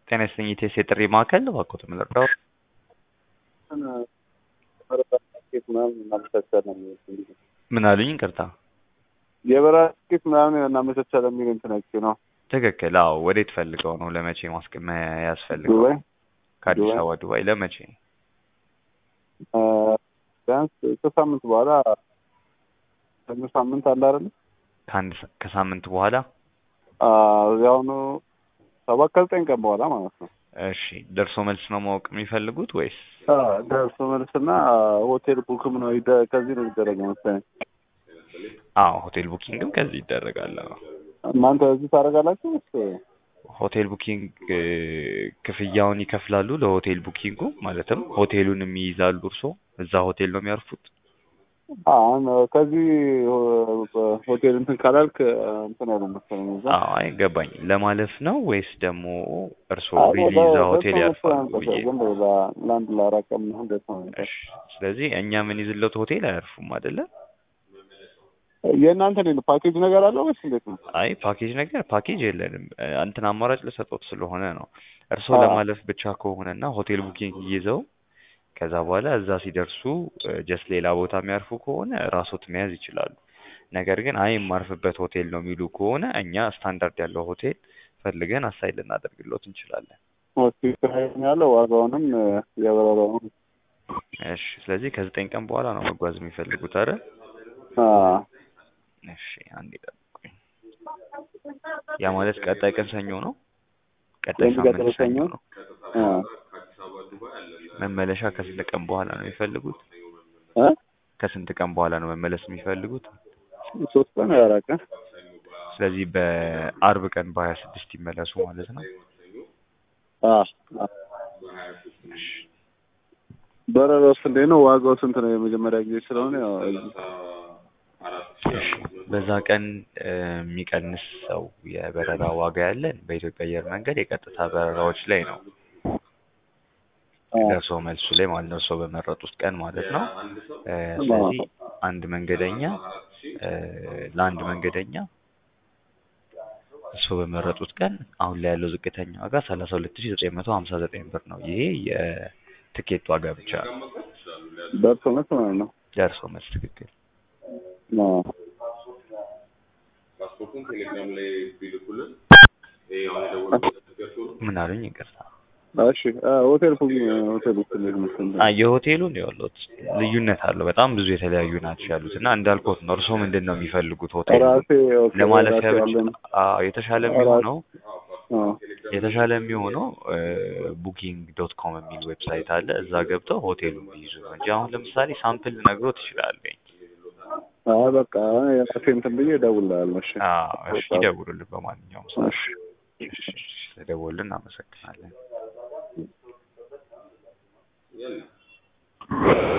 ጤና ይስጥልኝ ኢቴስ የጥሪ ማዕከል እባክዎት ምን ልርዳዎ? ምን አሉኝ? ይቅርታ የበረራ ትኬት ምናምን እናመቻቻለን የሚል እንትን አይቼ ነው። ትክክል። አዎ ወዴት ፈልገው ነው? ለመቼ ማስቀመ ያስፈልገው? ዱባይ ከአዲስ ዱባይ። አበባ ዱባይ ለመቼ? አ፣ ቢያንስ ከሳምንት በኋላ ሰኞ ሳምንት አለ አይደለ? ከአንድ ሰ- ከሳምንት በኋላ አ፣ እዚያውኑ ሰባት ከዘጠኝ ቀን በኋላ ማለት ነው። እሺ። ደርሶ መልስ ነው ማወቅ የሚፈልጉት ወይስ? አ፣ ደርሶ መልስና ሆቴል ቡክም ነው ይደ- ከዚህ ነው የሚደረገው መሰለኝ። አዎ ሆቴል ቡኪንግም ከዚህ ይደረጋል። አዎ። እናንተ እዚህ ታደርጋላችሁ ወይስ? ሆቴል ቡኪንግ እ፣ ክፍያውን ይከፍላሉ ለሆቴል ቡኪንጉ ማለትም ሆቴሉንም ይይዛሉ እርስዎ እዛ ሆቴል ነው የሚያርፉት? አሁን ከዚህ ሆ- ሆቴል እንትን ካላልክ እንትን አይሉም መሰለኝ እዛ አዎ አይ ገባኝ። ለማለፍ ነው ወይስ ደግሞ እርስዎ አይ፣ ሪሊ ለ- እዛ ደርሶ ሆቴል መልስ ያርፋሉ ነው ብዬ ዝም ብሎ ለ- ለአንድ ለአራት ቀን ምናምን ደርሶ መልስ። እሺ። ስለዚህ እኛ ምን ይዝለት ሆቴል አያርፉም አይደለ? የእናንተ እንዴት ነው ፓኬጅ ነገር አለው ወይስ እንዴት ነው? አይ ፓኬጅ ነገር ፓኬጅ የለንም። እ፣ እንትን አማራጭ ልሰጦት ስለሆነ ነው። እርስዎ አዎ። ለማለፍ ብቻ ከሆነና ሆቴል ቡኪንግ ይዘው ከዛ በኋላ እዛ ሲደርሱ ጀስት ሌላ ቦታ የሚያርፉ ከሆነ ራስዎት መያዝ ይችላሉ። ነገር ግን አይ የማርፍበት ሆቴል ነው የሚሉ ከሆነ እኛ ስታንዳርድ ያለው ሆቴል ፈልገን አሳይ ልናደርግሎት እንችላለን። ሆስፒታል ያለው ዋጋውንም የበረራውን እሺ። ስለዚህ ከዘጠኝ ቀን በኋላ ነው መጓዝ የሚፈልጉት አይደል? አ፣ እሺ። አንዴ ጠብቁኝ። ያ ማለት ቀጣይ ቀን ሰኞ ነው። ቀጣይ ሳምንት የሚቀጥለው ሰኞ ሰኞ? ነው። አ፣ መመለሻ ከስንት ቀን በኋላ ነው የሚፈልጉት? እ? ከስንት ቀን በኋላ ነው መመለስ የሚፈልጉት? ሶስት ቀን ወይ አራት ቀን ስለዚህ በአርብ ቀን በሀያ ስድስት ይመለሱ ማለት ነው። አ፣ አ። በረራውስ እንዴት ነው? ዋጋው ስንት ነው? የመጀመሪያ ጊዜ ስለሆነ ያው እዚህ እሺ። በዛ ቀን እ፣ የሚቀንስ ሰው የበረራ ዋጋ ያለን በኢትዮጵያ አየር መንገድ የቀጥታ በረራዎች ላይ ነው። አ፣ ደርሶ መልሱ ላይ ማለት ነው። እርስዎ በመረጡት ቀን ማለት ነው። እ፣ ስለዚህ አንድ መንገደኛ እ፣ ለአንድ መንገደኛ እርስዎ በመረጡት ቀን አሁን ላይ ያለው ዝቅተኛ ዋጋ ሰላሳ ሁለት ሺ ዘጠኝ መቶ ሀምሳ ዘጠኝ ብር ነው። ይሄ የትኬት ዋጋ ብቻ ነው። ደርሶ መልስ ማለት ነው። ደርሶ መልስ ትክክል። አ፣ ምን አሉኝ? ይቅርታ። እሺ አ፣ ሆቴል ቡክ ሆቴል ቡክ እንዴት መሰለኝ? አ የሆቴሉን ይኸውልዎት ልዩነት አለው። በጣም ብዙ የተለያዩ ናቸው ያሉት እና እንዳልኩት ነው። እርስዎ ምንድን ነው የሚፈልጉት ሆቴል ራሴ ኦኬ፣ ለማለፊያ ራሴ ብቻ? አለን። አዎ የተሻለ የሚሆነው አ፣ የተሻለ የሚሆነው ቡኪንግ ዶት ኮም የሚል ዌብሳይት አለ። እዛ ገብተው ሆቴሉን ቢይዙ ነው እንጂ አሁን ለምሳሌ ሳምፕል ልነግሮት እችላለሁ። አይ በቃ የራሴ እንትን ብዬ እደውልልሃለሁ። እሺ አዎ እሺ፣ ይደውሉልን በማንኛውም ሰዓት። እሺ እሺ፣ ስለደወሉልን እናመሰግናለን።